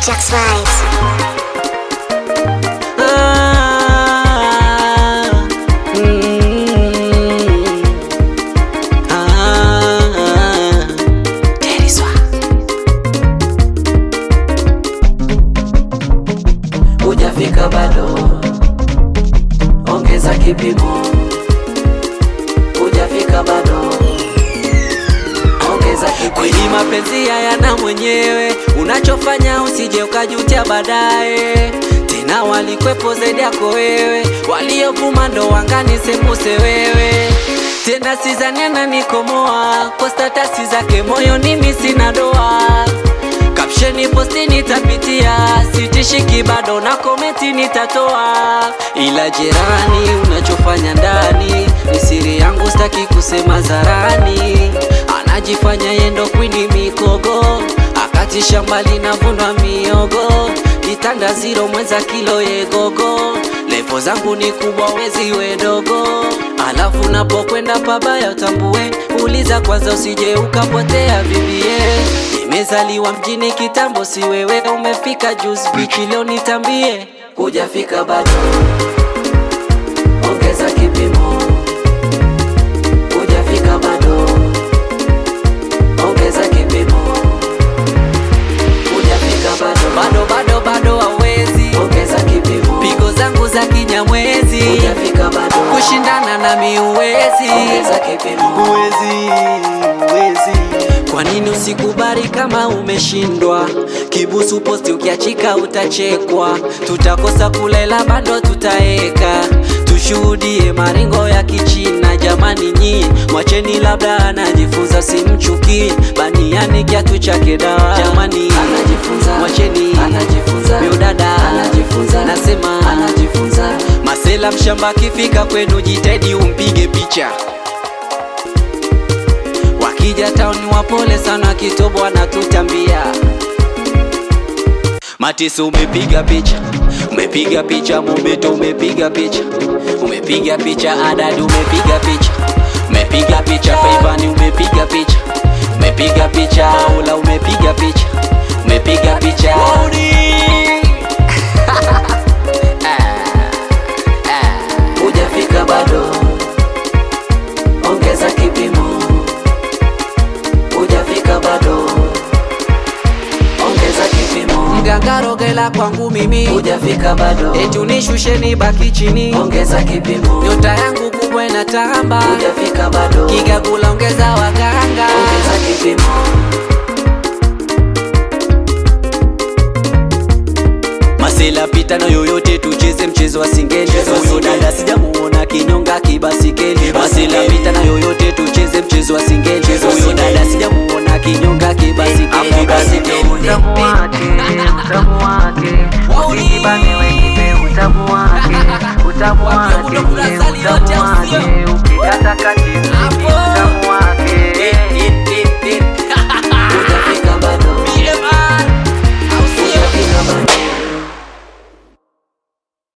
Jax Vibes. Ah, mm, ah, Deriswa. hujafika bado, ongeza kipimo. Hujafika bado, ongeza kipimo. Kweli mapenzi hayana mwenyewe, unachofanya usije ukajutia baadaye. Tena walikwepo zaidi yako wewe, waliovuma ndo wangani sembuse wewe. Tena sizanena nikomoa kwa statasi zake moyo, mimi sina doa Kapsheni posti nitapitia, sitishiki bado na komenti nitatoa, ila jirani, unachofanya ndani ni siri yangu, sitaki kusema zarani. Anajifanya yendo kwini mikogo, akati shamba linavunwa miogo, kitanda ziro mwenza kilo yegogo, levo zangu ni kubwa wezi wedogo, alafu napokwenda pabaya utambue, uliza kwanza usije ukapotea bibie Nimezaliwa mjini kitambo, si wewe umefika juzi bichi, leo nitambie. hujafika bado, ongeza kipimo. Hujafika bado, ongeza kipimo. Hujafika bado, Bado bado bado hawezi, ongeza kipimo. pigo zangu za kinyamwezi, Hujafika bado, kushindana nami uwezi. ongeza kipimo. Uwezi, uwezi. Kwa nini usikubali kama umeshindwa? Kibusu posti ukiachika utachekwa, tutakosa kulela bado tutaeka, tushuhudie maringo ya kichina. Jamani nyi mwacheni, labda anajifunza, simchuki baniani kiatu chake dawa. Jamani Anajifunza, mwacheni anajifunza, miudada anajifunza, nasema anajifunza. Masela mshamba akifika kwenu jitahidi umpige picha. Wakija tauni wapole sana, kitobo anatutambia. Matisi umepiga picha, umepiga picha, Mobeto umepiga picha, umepiga picha, Adadi umepiga picha, umepiga picha, Faivani umepiga picha, umepiga picha, Ola umepiga picha, umepiga picha. Hujafika bado, ongeza kipimo. Hujafika bado, ongeza kipimo. Mganga rogela kwangu mimi, Hujafika bado, eti unishusheni baki chini, ongeza kipimo. nyota yangu kubwa inatamba, Hujafika bado, kigagula ongeza waganga. ongeza kipimo. Masela pita na yoyote, tucheze mchezo wa singeli. Mchezo wa Huyo singeli. dada sijamuona kinyonga